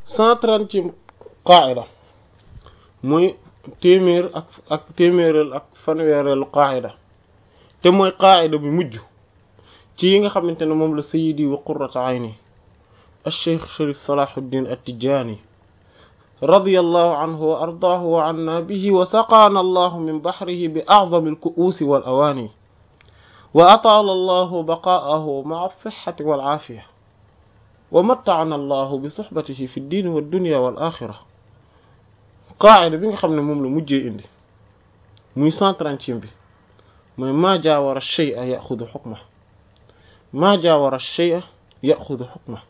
cent trentième qaida muy téeméer ak ak téeméeral ak fanweereelu qaida te mooy qaida bi mujj ci yi nga xamante ne moom la sayidi wa qurrata ayni الشيخ شريف صلاح الدين التجاني رضي الله عنه وأرضاه وعنا به وسقانا الله من بحره بأعظم الكؤوس والأواني وأطال الله بقاءه مع الصحة والعافية ومتعنا الله بصحبته في الدين والدنيا والآخرة قاعدة بيغا خامن موم لا مujjé indi muy 130 bi moy ma jawara shay'a ya'khudhu hukma ma jawara shay'a ya'khudhu hukma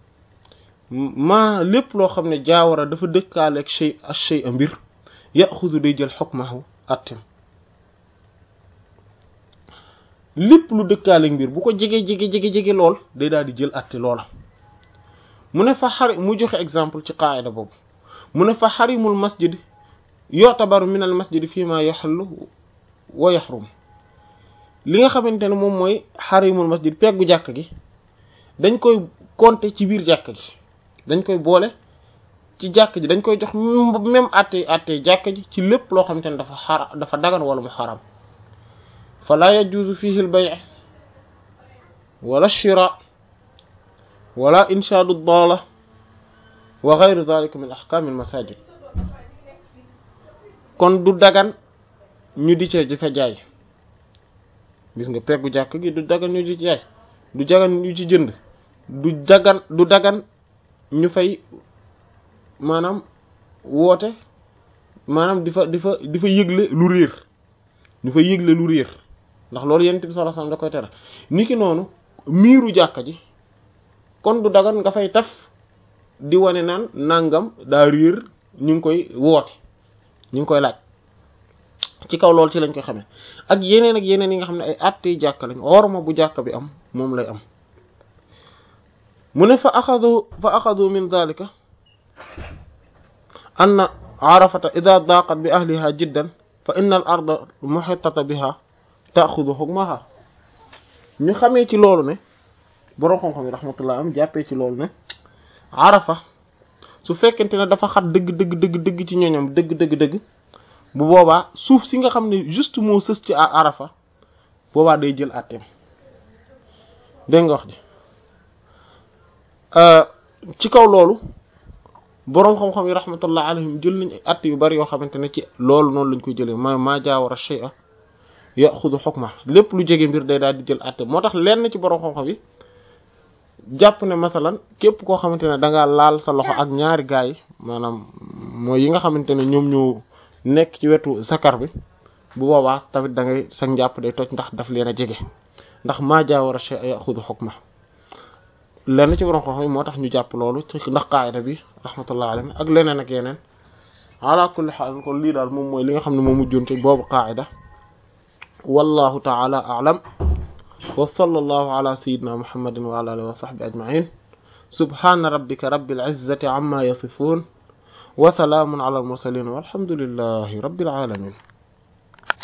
ma lépp loo xam ne jaawara dafa dëkkaaleeg shay ak shay a mbir yaxudu day jël xukmahu attem lépp lu dëkkaaleeg mbir bu ko jege jege jege jege lool day daal di jël atte loola mu ne fa xari mu joxe exemple ci qaayida boobu mu ne fa xarimul masjid yotabaru min al masjid fii ma yaxallu wa yaxrum li nga xamante ne moom mooy xarimul masjid peggu jàkk gi dañ koy compter ci biir jàkk gi dañ koy boole ci jàkk ji dañ koy jox même àtte àtte jàkk ji ci lépp loo xamante ne dafa xara dafa dagan wala mu xaram fa la yajuzu fihi al bay' wala shira wala inshaadu dala wa ghayru dhalika min ahkam al masajid kon du dagan ñu di ci fa jaay gis nga peggu jàkk gi du dagan ñu di ci jaay du dagan ñu ci jënd du dagan du dagan ñu fay maanaam woote maanaam di fa di fa di fa yëgle lu réer ñu fa yëgle lu réer ndax loolu yonent bi sallallahu alayhi wasallam da koy tere niki noonu miiru jàkka ji kon du dagan nga fay taf di wane naan nangam daa réer ñu ngi koy woote ñu ngi koy laaj ci kaw loolu ci lañ koy xamee ak yeneen ak yeneen yi nga xam ne ay àttee jàkka lañ orma bu jàkka bi am moom lay am mu ne fa axadu fa axadu min dalika anna arafata ida daqat bi ahliha jiddan fa inna al arda muhittata biha taaxudu hukmaha ñu xamee ci loolu ne boroom xam-xam yi rahmatullah am jàppee ci loolu ne arafa su fekkente ne dafa xat dëgg dëgg dëgg dëgg ci ñoñam dëgg dëgg dëgg bu boobaa suuf si nga xam ne juste moo sës ci arafa boobaa day jël àtteem dégg nga wax ji ci kaw loolu boroom xam-xam yi rahmatullah alayhim jël nañ at yu bari yoo xamante ne ci loolu noonu lañ koy jëlee ma maa jaawara shay'a yaxudu hukma lépp lu jege mbir day daal di jël atte moo tax lenn ci boroom xam-xam yi jàpp ne masalan képp koo xamante ne da ngaa laal sa loxo ak ñaari gaay yi maanaam mooy yi nga xamante ne ñoom ñoo nekk ci wetu sakar bi bu boobaa tamit da ngay sa njàpp day toj ndax daf leen a jege ndax maa jaawara shay'a yaxudu hukma lenn ci borom xam-xam moo tax ñu jàpp loolu ci ndax qaayida bi rahmatullah alayhi ak leneen ak yeneen ala kulli xaal kon lii daal moom mooy li nga xam ne moo mujjoon ci boobu qaayida wallahu taala a'lam wa sallallahu ala sayyidina muhammadin wa ala alihi wa sahbihi ajma'in subhana rabbika rabbil izzati amma yasifun wa salaamun ala al mursalin walhamdulillahi rabbil alamin